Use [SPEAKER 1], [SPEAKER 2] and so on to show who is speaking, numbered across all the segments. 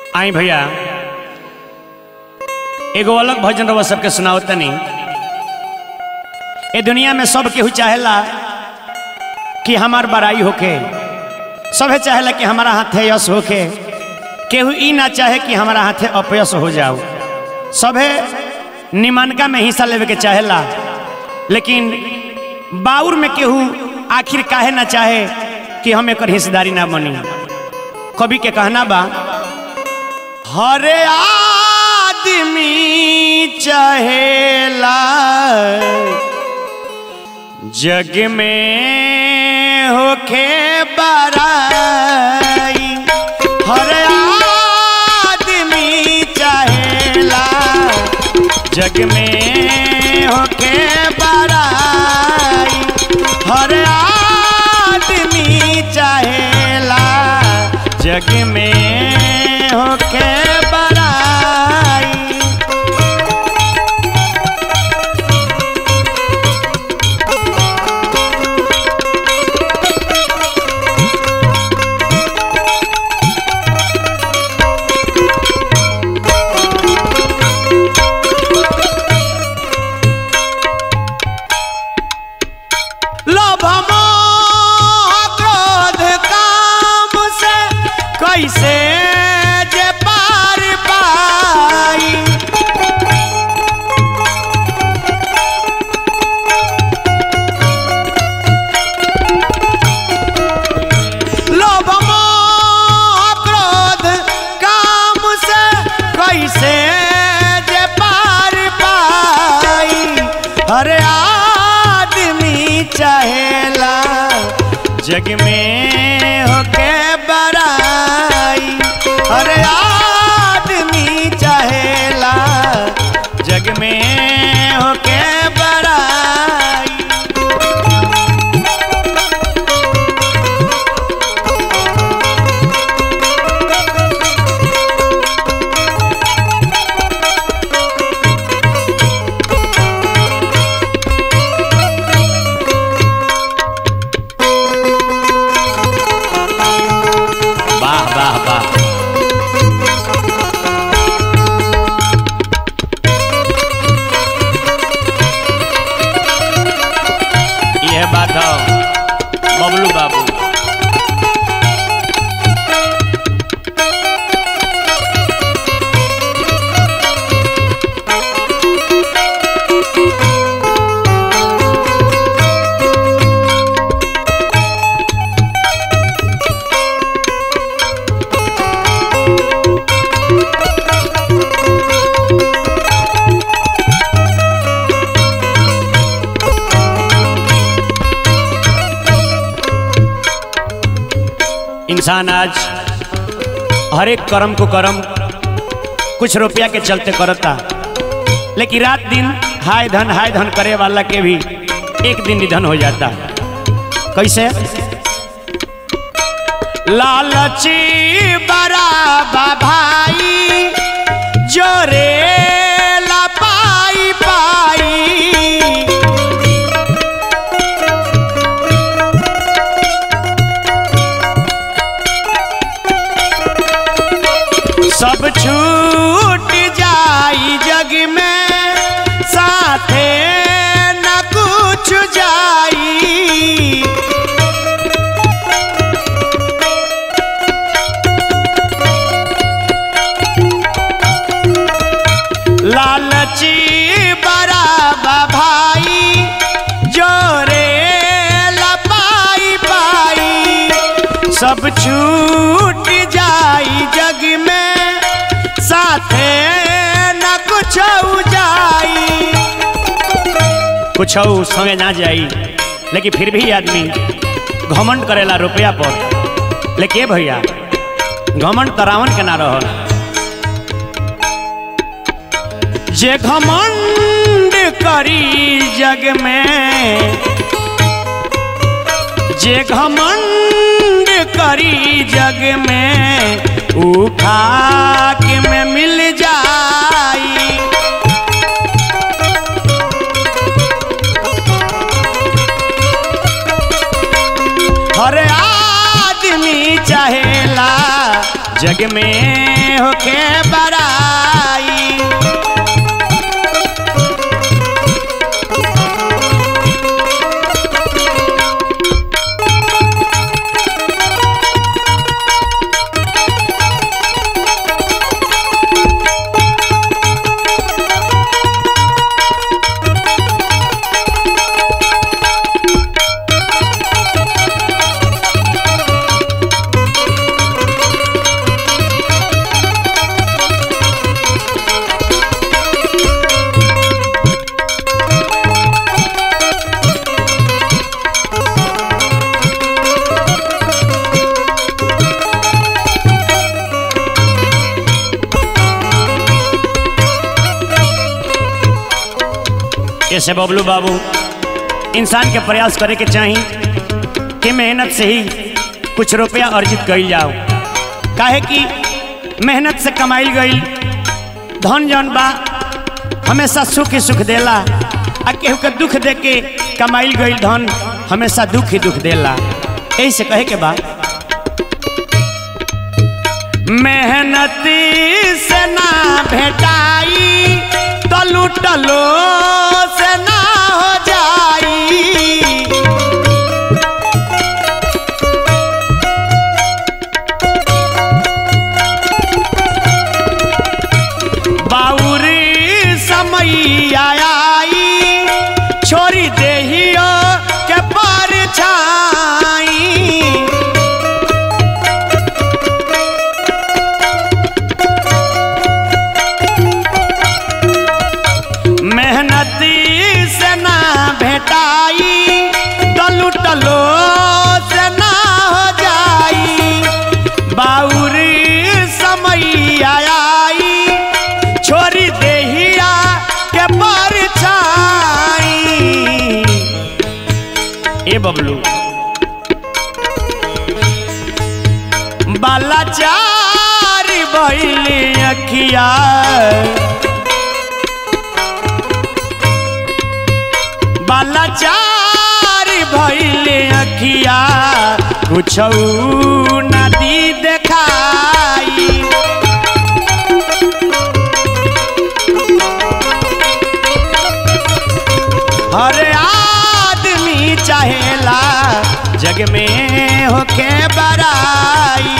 [SPEAKER 1] आई भैया एगो अलग भजन रवा सबके सुनाओ तनी ए दुनिया में सब केहू चाहेला कि हमार बड़ाई होके सभे चाहेला कि हमारा हाथे यश होके केहू ई ना चाहे कि हमारा हाथे अपयश हो जाओ सभे निमानका में हिस्सा लेवे के चाहेला लेकिन बाउर में केहू आखिर काहे ना चाहे कि हम एक हिस्सेदारी ना बनी कवि के कहना बा हरे आदमी चाहेला जग में होखे बराई हर आदमी चाहेला जग में होखे बराई हर आदमी चाहेला जग में होखे बराई लोभ मोह क्रोध काम से कैसे जे पार पाई लोभ मोह क्रोध काम से कैसे जे पार पाई हर आदमी चाहेला जग में होके बराई हर आदमी चाहेला जग में होके बराई वाह वाह वाह यह बात हो बबलू बाबू इंसान आज हर एक कर्म को कर्म कुछ रुपया के चलते करता लेकिन रात दिन हाय धन हाय धन करे वाला के भी एक दिन निधन हो जाता कैसे लालची बराबा भाई जोरे ला पाई पाई सब छूट जाई जग में साथे न कुछ जाई लालची बराबा भाई जोरे लपाई पाई सब छूट जाई जग में साथे न कुछ जाई कुछ संगे ना जाई लेकिन फिर भी आदमी घमंड करेला रुपया पर लेकिन ए भैया घमंड तरावन के ना रहल जे घमंड करी जग में जे घमंड करी जग में ऊ खाक में मिल जाई हर आदमी चाहेला जग में होके बड़ाई ऐसे बबलू बाबू इंसान के प्रयास करे के चाही कि मेहनत से ही कुछ रुपया अर्जित कइल जाओ काहे कि मेहनत से कमाइल गइल धन जौन बा हमेशा सुख ही सुख देला आ केहू के दुख दे के कमाइल गइल धन हमेशा दुख ही दुख देला यही से कहे के बा मेहनती से ना भेटाई तो लूटलो से ना हो जाई बाउरी समय आई छोरी देहियो के पर छाई मेहनती से ना भेटाई तो लुटलो से ना हो जाई बाउरी समय आई छोरी देहिया के पर छाई ए बबलू बालाचार भइली अखिया बालाचार भइले अखिया कुछ नदी देखाई हर आदमी चाहेला जग में होके बड़ाई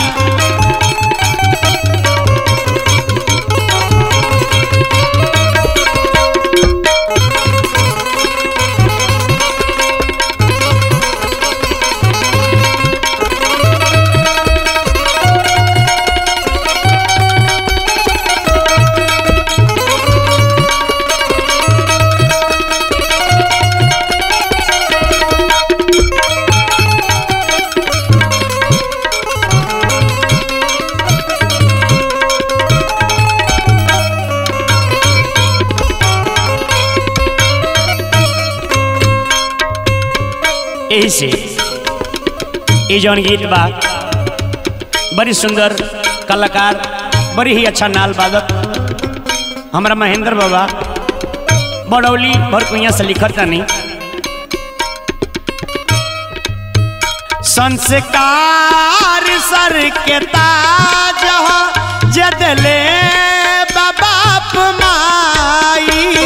[SPEAKER 1] यही से ये जौन गीत बा बड़ी सुंदर कलाकार बड़ी ही अच्छा नाल बादक हमारा महेंद्र बाबा बड़ौली भरकुइया से लिखत नहीं संस्कार सर के ताज ह, जदले बाप माई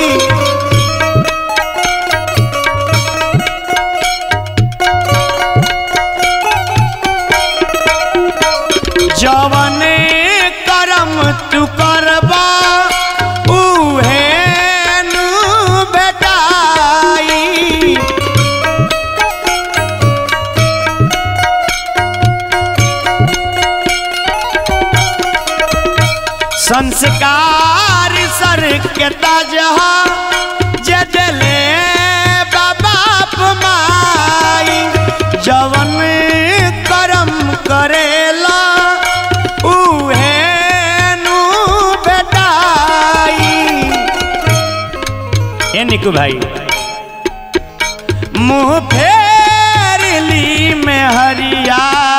[SPEAKER 1] जवन करम तू करबा उहे नु बेटाई संस्कार सर के ताजहा जदले बाप माई जवन करम करेला उहे नु बेटाई ए निकू भाई मुंह फेर ली में हरिया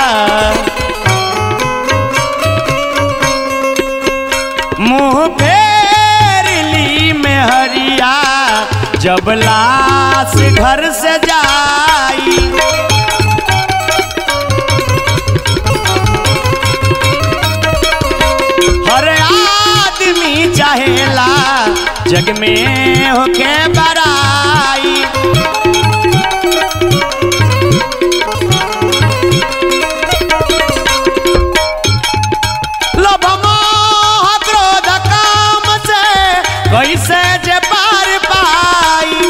[SPEAKER 1] मुंह फेर ली में हरिया जब लाश घर से जाई हरे जग में होके बराई लोभ मोह क्रोध काम से कैसे जे पार पाई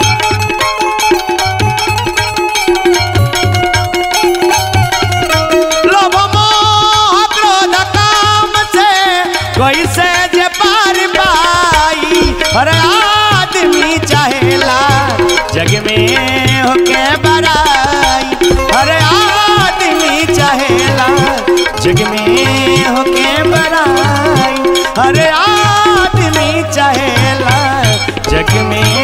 [SPEAKER 1] लोभ मोह क्रोध काम से कैसे जे पार पाई हर आदमी चाहेला जग में होके बराई हर आदमी चाहेला जग में होके बराई हर आदमी चाहेला जग में